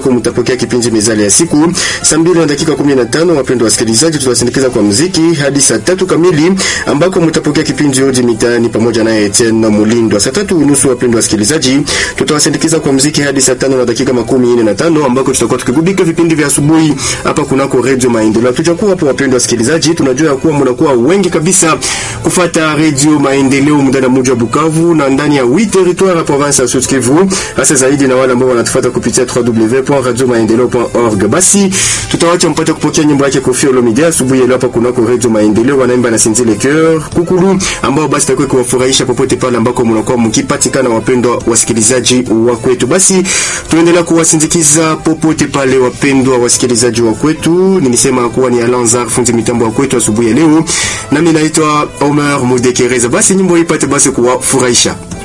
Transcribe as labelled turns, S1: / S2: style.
S1: ambako mtapokea kipindi mezali ya siku. Saa mbili na dakika 15, wapendwa wasikilizaji, tutawasindikiza kwa muziki hadi saa tatu kamili ambako mtapokea kipindi Hoji Mitaani pamoja na Etienne Mulindwa. Saa tatu unusu, wapendwa wasikilizaji, tutawasindikiza kwa muziki hadi saa tano na dakika makumi nne na tano ambako tutakuwa tukigubika vipindi vya asubuhi hapa kunako Radio Maendeleo. Tutakuwa hapo, wapendwa wasikilizaji, tunajua ya kuwa mnakuwa wengi kabisa kufata Radio Maendeleo ndani ya mji wa Bukavu na ndani ya 8 territoire ya province ya Sud Kivu, hasa zaidi na wale ambao wanatufuata kupitia www.radiomaendeleo.org. Basi tutawacha mpate kupokea nyimbo yake Koffi Olomide asubuhi leo hapa kunako Radio Maendeleo, wanaimba na Sinzi Le Coeur Kukulu, ambao basi takuwa kuwafurahisha popote pale ambako mnakuwa mkipatikana, wapendwa wasikilizaji wa kwetu. Basi tuendelea kuwasindikiza popote pale, wapendwa wasikilizaji wa kwetu. Nilisema kuwa ni Alanzar fundi mitambo wa kwetu asubuhi ya leo, nami naitwa Omer Mudekereza. Basi nyimbo ipate basi kuwafurahisha.